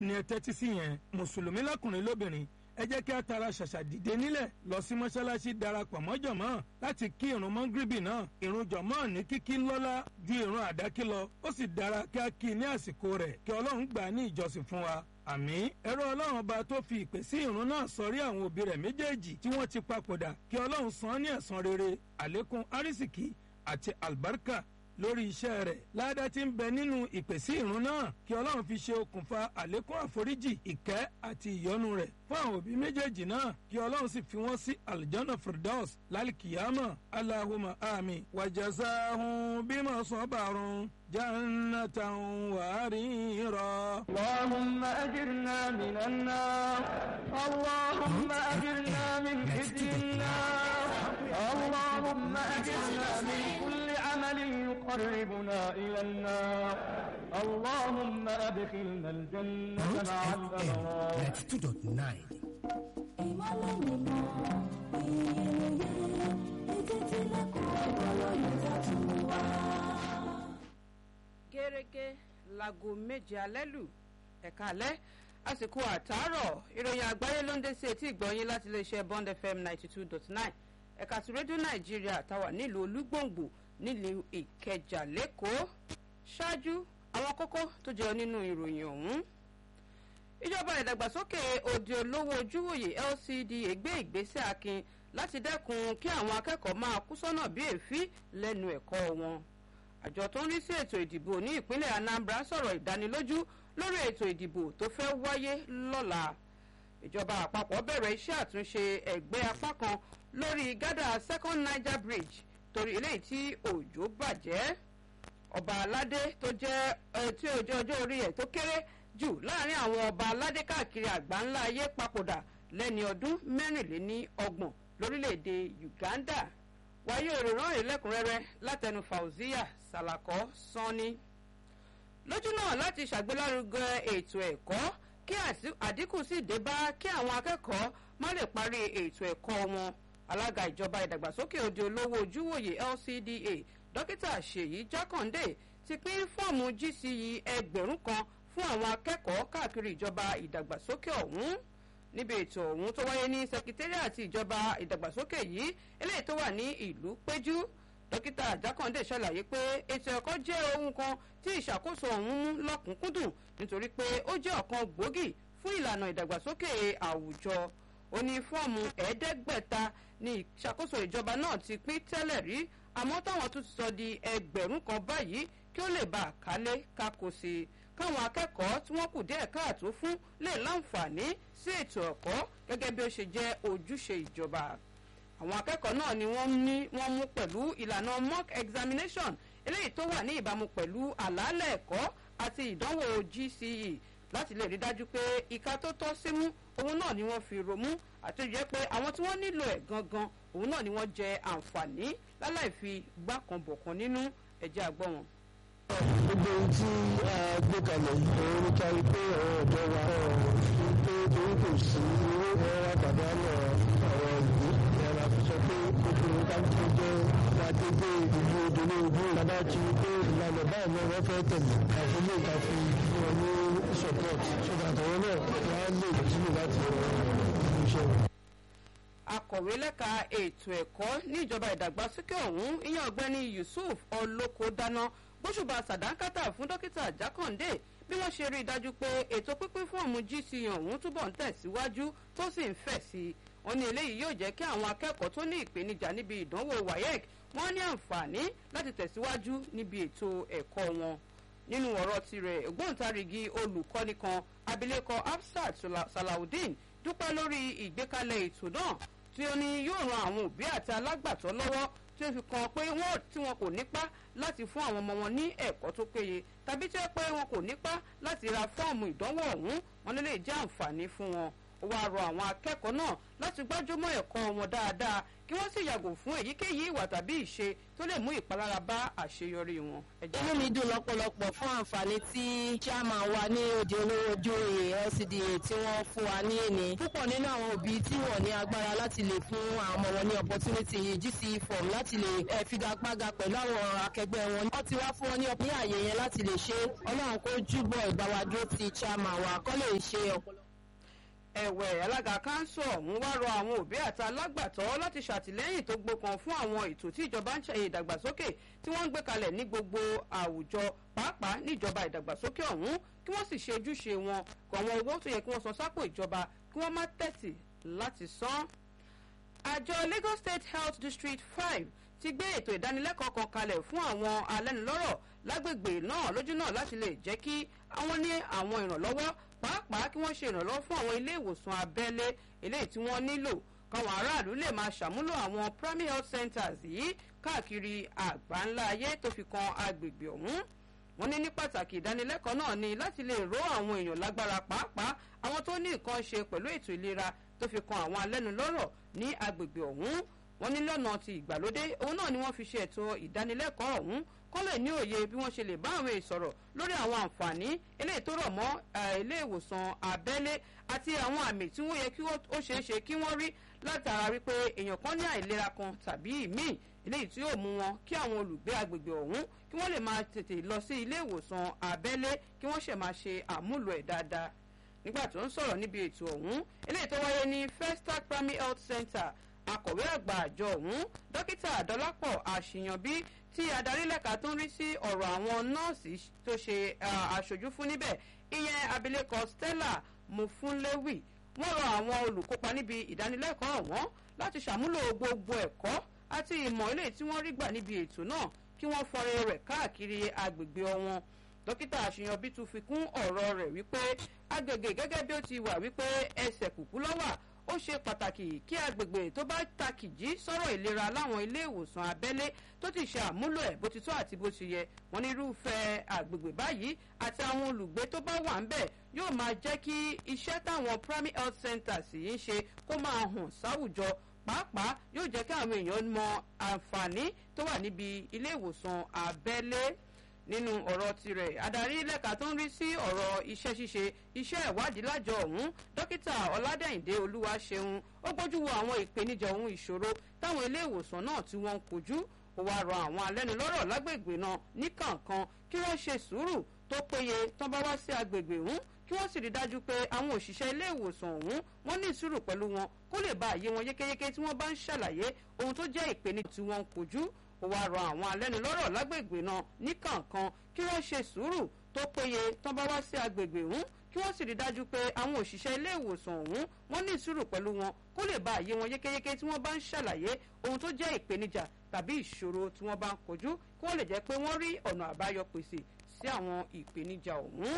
ni ẹ tẹ́tí sí yẹn mùsùlùmí lọ́kùnrin lóbìnrin ẹ jẹ́ kí a tara ṣàṣà dìde nílẹ̀ lọ sí mọ́ṣáláṣí darapọ̀ mọ́ jọ̀mọ́ láti kí irun mọ́ngíríbì náà irun jọ̀mọ́ ní kíkí lọ́lá ju irun àdákí lọ ó sì dára kí a kí i ní àsìkò rẹ̀ kí ọlọ́run gbà ní ìjọsìn fún wa àmì ẹ̀rọ ọlọ́run ọba tó fi ìpè sí ìrun náà sọrí àwọn òbí rẹ̀ méjèèjì tí wọ́n ti papòdà kí ọlọ́run san án ní ẹ̀san rere àlékún arísìkí àti àlùbáríkà lórí iṣẹ́ rẹ̀ ládá tí ń bẹ nínú ìpè sí ìrun náà kí ọlọ́run fi ṣe okùnfà àlékún àforíjì ìkẹ́ àti ìyọ́nú rẹ̀ fún àwọn òbí méjèèjì náà kí ọlọ́run sì fi wọ́n sí aljanna firdaus lálìkìyàmọ̀ alahuma ami wàjẹsáhùn bímọ sọ́bàrún jannatan wàárìírọ̀. اللهم أجرنا من النار اللهم أجرنا من خزي النار اللهم أجرنا من كل عمل يقربنا إلى النار اللهم أدخلنا الجنة Root مع FM الأبرار ninety two dot nine. ìmọ̀lẹ̀ nínú ìyẹ̀yẹ̀ ètò ìtìlẹ̀kùn ọ̀rọ̀ yóò tún wá. gẹ́gẹ́ láago méje alẹ́ lù ẹ̀ka alẹ́ àsìkò àtàárọ̀ ìròyìn àgbáyé ló ń dé sí etí ìgbọ̀nyín láti iléeṣẹ́ bond fm ninety two dot nine ẹ̀ka ti rédíò nàìjíríà táwà nílùú olúgbòǹgbò nílùú ìkẹjà lẹ́kọ̀ọ́ ṣáájú àwọn kókó tó jẹyọ nínú ìròyìn ọ̀hún ìjọba ìdàgbàsókè òde olówó ojúwòye lcda gbé ìgbésẹ̀ akin láti dẹ́kun kí àwọn akẹ́kọ̀ọ́ máa kú sọ́nà bí èéfín lẹ́nu ẹ̀kọ́ wọn àjọ tó ń rí sí ètò ìdìbò ní ìpínlẹ̀ anambra sọ̀rọ̀ ìdánilójú lórí ètò ìdìbò tó fẹ́ wáyé lọ́la ìjọba àpapọ̀ bẹ̀rẹ̀ iṣẹ́ àtúnṣe ẹ̀gbẹ́ apá kan lórí gádà second niger bridge torí eléyìí tí òjò bàjẹ́ ọba aládé tó jẹ́ ẹ, tí ọjọ́ ọjọ́ orí ẹ̀ tó kéré jù láàrin àwọn ọba aládé káàkiri àgbáńlá ayé papòdà lẹ́ni ọdún mẹ́rìnléní ọgbọ̀n lórílẹ̀‐èdè uganda wáyé òrìrán ìlẹ́kùnrẹ́rẹ́ látẹnu fauzia salako sanni lójú náà láti ṣàgbélárugẹ ètò ẹ̀kọ́ kí àsí- àdínkù sì dé bá kí àwọn akẹ́kọ̀ọ́ má lè parí ètò ẹ̀kọ́ wọn alága ìjọba ìdàgbàsókè òde olówó ojúwòye lcda dókítà ṣèyí jákàndé ti pín fọ́ọ̀mù gce ẹgbẹ̀rún kan fún àwọn akẹ́kọ̀ọ́ káàkiri ìjọba ìdàgbàsókè ọ̀hún níbi ètò ọ̀hún tó wáyé ní sekitariati ìjọba ìdàgbàsókè yìí eléyìí tó wà ní ìlú péjú dókítà jákàndé ṣàlàyé pé ètò ẹ̀kọ́ jẹ́ ohun kan tí ìṣàkóso ọ̀hún mú lọ́kùnkúndùn nítorí pé ó jẹ́ ọ̀kan gbòógì fún ìlànà ìdàgbàsókè àwùjọ ó ní fọ́ọ̀mù ẹ̀ẹ́dẹ́gbẹ̀ta ní ìṣàkóso ìjọba náà ti pín tẹ́lẹ̀ rí àmọ́ táwọn tún ti sọ di ẹgbẹ̀rún kan báyìí kí ó lè bá a kálé kákó sí i káwọn akẹ́kọ̀ọ́ tí wọ́n kù díẹ̀ káàtó fún lè láǹfààní sí ètò ẹ̀kọ́ gẹ́gẹ́ bí ó ṣe jẹ́ ojúṣe ìjọba àwọn akẹ́kọ̀ọ́ náà ni wọ́n ní wọ́n mú pẹ̀lú ìlànà mock examination eléyìí tó wà ní ìbámu pẹ̀lú àlàálẹ̀ ẹ̀kọ́ àti ìdánwò gce láti lè rí dájú pé ìka tó tọ́ símú òun náà ni wọ́n fi romú àti jẹ́ pé àwọn tí wọ́n nílò ẹ̀ gangan òun náà ni wọ́n jẹ àǹfààní láláì fi gbákanbọ̀kan nínú ẹ̀jẹ̀ àgbọ̀ wọn. gbogbo ohun tí a gbé kalẹ̀ yìí òun ní kárí pé àwọn ọ̀dọ́ wa ọ̀rọ̀ pé torí kò sí owó ẹ̀rọ pàdánù ọ̀rọ̀ ìlú ẹ̀rọ àfisọ pé gbogbo ohun ká tó jẹ́ gbàdégbé ìlú ìdílé ojú bàbá ti rí pé ìlànà báyìí náà wọ́n fẹ́ tẹ̀lé àfọlé ìka fi fún wọn ní support sódà àtàwọn náà wọ́n á lè sílò láti ọ̀rọ̀ iṣẹ́ wọn. akọ̀wé lẹ́ka ètò ẹ̀kọ́ níjọba ìdàgbàsókè ọ̀hún ìyẹn ọ̀gbẹ́ni yusuf ọlọ́kọ̀dáná gbóṣùbà sàdánkátà fún dókítà jákàndé bí wọ́n ṣe rí i dájú pé ètò pínpín fọ́ọ̀mù gc ọ̀hún túbọ̀ ń tẹ̀síwájú tó sì ń fẹ̀ sí i wọ́n ní eléyìí yóò jẹ́ kí àwọn akẹ́kọ̀ọ́ tó ní ìpèníjà níbi ìdánwò wayek wọ́n ní àǹfààní láti tẹ̀síwájú níbi ètò ẹ̀kọ́ wọn nínú ọ̀rọ̀ tirẹ̀ ògbóǹtarìgì olùkọ́ni kan abilékọ hafsat salawudeen dúpẹ́ lórí ìgbékalẹ̀ ètò náà tí ó ní yóò ran àwọn òbí àti alágbàtọ́ lọ́wọ́ tí ó fi kan pé wọ́n tí wọn kò nípa láti fún àwọn ọmọ wọn ní ẹ̀kọ́ tó péye tàbí tí ó pé wọn kò nípa láti ra fọ́ọ̀mù ìdánwò ọ̀hún wọn lè jẹ́ àǹfààní fún wọn ó wáá rọ àwọn akẹ́kọ̀ọ́ náà láti gbájúmọ́ ẹ̀kọ́ wọn dáadáa kí wọ́n sì yàgò fún èyíkéyìí ìwà tàbí ìṣe tó lè mú ìpalára bá àṣeyọrí wọn. ẹ jẹ́ inú mi dùn lọ́pọ̀lọpọ̀ fún àǹfààní tí chairman wa ní òde olówó ojóye LCDA tí wọ́n fún wa ní èní. púpọ̀ nínú àwọn òbí tí wọ́n ní agbára láti lè fún àwọn ọmọ wọn ní opportunity yìí GCE form láti lè eh, figagbága pẹ̀lú àwọn akẹgbẹ́ wọn. wọ́n ti wá fún wọn ní ní àyè yẹn láti lè ṣe ọlọ́run kó júbọ̀ ìbáwádúró ti chairman wa kọ́ lè ṣe ọ̀pọ̀lọpọ̀ ẹ̀wẹ̀ alága kánsù ọ̀hún wá rọ àwọn òbí àti alágbàtọ́ láti ṣàtìlẹ́yìn tó gbókan fún àwọn ètò tí ìjọba ń ṣe ìdàgbàsókè tí wọ́n ń gbé kalẹ̀ ní gbogbo àwùjọ pàápàá níjọba ìdàgbàsókè ọ̀hún kí wọ́n sì ṣe ojúṣe wọn kó àwọn owó tó yẹ kí wọ́n san sápò ìjọba kí wọ́n má tẹ̀sí láti san. àjọ Lagos State Health District five ti gbé ètò ìdánilẹ́kọ̀ọ́ kan kalẹ̀ fún àwọn alẹ́nulọ́rọ̀ lágbègbè náà lójú náà láti lè jẹ́ kí àwọn ní àwọn ìrànlọ́wọ́ pàápàá kí wọ́n ṣe ìrànlọ́wọ́ fún àwọn ilé ìwòsàn abẹ́lé eléyìí tí wọ́n nílò káwọn aráàlú lè máa ṣàmúlò àwọn primary health centers yìí káàkiri àgbáńlá ayé tó fi kan agbègbè ọ̀hún wọ́n ní ní pàtàkì ìdánilẹ́kọ̀ọ́ náà ni láti lè ró àwọn èèyàn lágbára pàápàá àwọn tó ní nǹkan ṣe pẹ̀lú ètò ìlera tó fi kan àwọn alẹ́nulọ́rọ̀ ní agbègbè ọ̀hún wọ́n ní lọ́nà ti ìgbàlódé òun náà ni wọ́n fi ṣe ètò ìdánilẹ́kọ̀ọ́ ọ̀hún kọ́ lè ní òye bí wọ́n ṣe lè bá àwọn èèyàn sọ̀rọ̀ lórí àwọn àǹfààní eléyìí tó rọ̀ mọ́ ilé ìwòsàn abẹ́lé àti àwọn àmì tí wọ́n yẹ kí ó ṣeé ṣe kí wọ́n rí látara wípé èèyàn kan ní àìlera kan tàbí ìmíì eléyìí tí yóò mú wọn kí àwọn olùgbé agbègbè ọ̀hún kí wọ́n lè máa tètè lọ sí ilé ìwòsàn abẹ́lé kí wọ́n ṣẹ̀ máa ṣe àmúlò ẹ̀ dáadáa nígbà tó ń sọ̀rọ̀ níbi ètò ọ̀hún eléyìí tó wáyé ní Festac Primary Health Center akọ̀wé àgbà àjọ ọ̀hún dókítà dọ́lápọ̀ àṣìyànbí tí adarí lẹ́ka tó ń rí sí ọ̀rọ̀ àwọn nọ́ọ̀sì tó ṣe aṣojú fún níbẹ̀ ìyẹn abilékọ Stella Mofunlewi wọ́n rọ àwọn olùkópa níbi ìdánilẹ́kọ̀ọ́ ọ̀wọ́n láti ṣàmúlò gbogbo ẹ̀kọ́ àti ìmọ̀ ilé tí wọ́n rí gbà níbi ètò náà kí wọ́n fọre rẹ̀ káàkiri agbègbè wọn dókítà àṣìyànbí tún fi kún ọ̀rọ̀ rẹ̀ wípé agbègbè gẹ́gẹ́ bí ó ti wà wípé ẹsẹ̀ kùkú lọ́wà ó ṣe pàtàkì kí agbègbè tó bá takìjí sọ̀rọ̀ ìlera láwọn ilé ìwòsàn abẹ́lé tó ti ṣe àmúlò ẹ̀ bó ti tọ́ àti bó ti yẹ wọ́n ní irúfẹ́ agbègbè báyìí àti àwọn olùgbé tó bá wà ń bẹ̀ yóò máa jẹ́ kí iṣẹ́ táwọn primary health centers yìí ń ṣe kó máa hàn sáwùjọ pàápàá yóò jẹ́ kí àwọn èèyàn mọ àǹfààní tó wà níbi ilé ìwòsàn abẹ́lé nínú ọ̀rọ̀ tirẹ̀ adarí lẹ́ka tó ń rí sí ọ̀rọ̀ iṣẹ́ ṣíṣe iṣẹ́ ìwádìí lájọ ọ̀hún dókítà ọládẹ́yìndé olúwaṣeun ó gbójú wo àwọn ìpèníjà ohun ìṣòro táwọn ilé ìwòsàn náà tí wọ́n ń kojú ó wáá rọ àwọn alẹ́nulọ́rọ̀ lágbègbè náà níkànkan kí wọ́n ṣe sùúrù tó péye tán bá wá sí agbègbè ọ̀hún kí wọ́n sì rí dájú pé àwọn òṣìṣẹ́ ilé ìwòsàn ọ̀hún wọ́n ní sùúrù pẹ̀lú wọn kó lè bá àyè wọn yékéyéké tí wọ́n bá ń ṣàlàyé ohun tó jẹ́ ìpèníjà tí wọ́n ń kojú ó wáá rọ àwọn alẹ́nulọ́rọ̀ lágbègbè náà níkànkan kí wọ́n ṣe sùúrù tó péye tán bá wá sí agbègbè ọ̀hún kí wọ́n sì rí dájú pé àwọn òṣìṣẹ́ ilé ìwòsàn ọ̀hún wọ́n ní sùúrù pẹ̀lú wọn kó lè bá àyè wọn yékéyéké tí wọ́n bá ń ṣàlàyé ohun tó jẹ́ ìpèníjà tàbí ìṣòro tí wọ́n bá ń kojú kí wọ́n lè jẹ́ pé wọ́n rí ọ̀nà àbáyọ pèsè sí àwọn ìpèníjà ọ̀hún.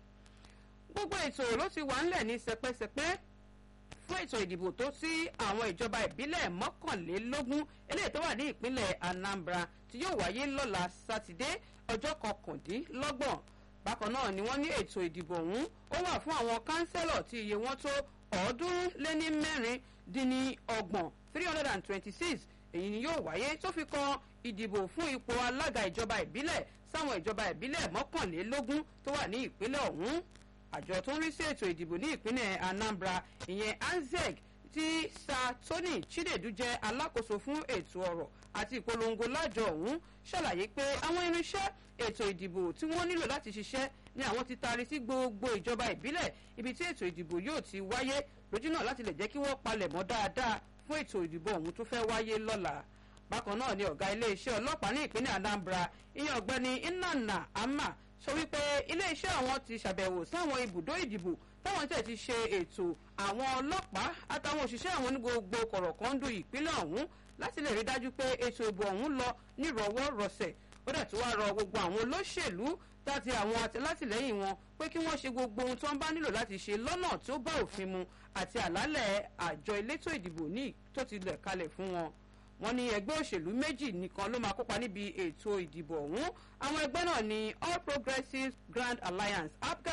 gbogbo ètò ló ti wà ńlẹ̀ ní sẹpẹ́sẹpẹ́ fún ètò ìdìbò tó sí àwọn ìjọba ìbílẹ̀ mọ́kànlélógún eléyìí tó wà ní ìpínlẹ̀ Anambra tí yóò wáyé lọ́la sátidé ọjọ́ kọkàndínlọ́gbọ̀n bákan náà ni wọ́n ní ètò ìdìbò ọ̀hún ó wà fún àwọn kánsẹ́lọ̀ tí iye wọn tó ọ̀ọ́dúnrún lé ní mẹ́rin dín ní ọgbọ̀n three hundred and twenty-six èyí ni yóò wáyé tó fi kan ìdìbò fún ipò alága ìjọba ìbílẹ̀ sáwọn ìjọba ìbílẹ̀ mọ́kànlélógún tó wà ní ìpínlẹ̀ ọ̀hún àjọ tó ń rí sí ètò ìdìbò ní ìpínlẹ̀ Anambra ìyẹn anzeg tí sa Tony Chinedu jẹ́ alákòóso fún ètò ọ̀rọ̀ àti ìpolongo lájọ ọ̀hún ṣàlàyé pé àwọn irinṣẹ́ ètò ìdìbò tí wọ́n nílò láti ṣiṣẹ́ ni àwọn ti taari sí gbogbo ìjọba ìbílẹ̀ ibi tí ètò ìdìbò yóò ti wáyé lójú náà láti lè jẹ́ kí wọ́n palẹ̀ mọ́ dáadáa fún ètò ìdìbò ọ̀hún tó fẹ́ wáyé lọ́la bákan náà ni ọ̀gá iléeṣẹ́ ọlọ́pàá ní ìpínlẹ̀ Anambra ìyẹn ọ̀gbẹ́ni Nnanna Ama sọ wípé iléeṣẹ́ àwọn ti ṣàbẹ̀wò sáwọn ibùdó ìdìbò táwọn tẹ̀ ti ṣe ètò àwọn ọlọ́pàá àtàwọn òṣìṣẹ́ àwọn ní gbogbo kọ̀rọ̀kọ́ndù ìpínlẹ̀ ọ̀hún láti lè rí dájú pé ètò ìbò ọ̀hún lọ nírọ̀wọ́ rọsẹ̀ ó dẹ̀ tún wá rọ gbogbo àwọn olóṣèlú láti àwọn alátìlẹ́yìn wọn pé kí wọ́n ṣe gbogbo ohun tó ń bá nílò láti ṣe lọ́nà tí ó bá òfin mu àti àlálẹ̀ àjọ elétò ìdìbò ní tó ti lẹ̀ kalẹ̀ fún wọn wọ́n ní ẹgbẹ́ òṣèlú méjì nìkan ló máa kópa níbi ètò ìdìbò ọ̀hún àwọn ẹgbẹ́ náà ní All Progressives Grand Alliance APGA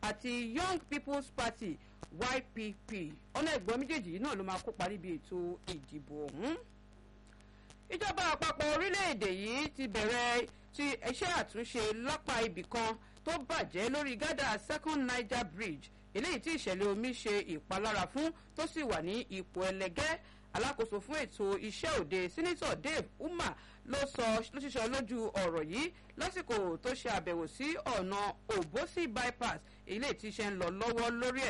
àti young people's party ypp ọ̀nà ẹ̀gbọ́n méjèèjì yìí náà ló máa kópa níbi ètò ìdìbò ọ̀hún ìjọba àpapọ̀ orílẹ̀-èdè yìí ti bẹ̀rẹ̀ ti iṣẹ́ àtúnṣe lápá ibì kan tó bàjẹ́ lórí gádà second niger bridge eléyìí tí ìṣẹ̀lẹ̀ omi ṣe ìpalára fún tó sì wà ní ipò ẹlẹgẹ́ alákòóso fún ètò iṣẹ́ òde sínítọ̀ dave umar ló sọ ló ṣiṣẹ́ lójú ọ̀rọ̀ yìí lásìkò tó ṣe àbẹ̀wò sí ọ̀nà òbósì bypass eléyìí tí iṣẹ́ ń lọ lọ́wọ́ lórí ẹ̀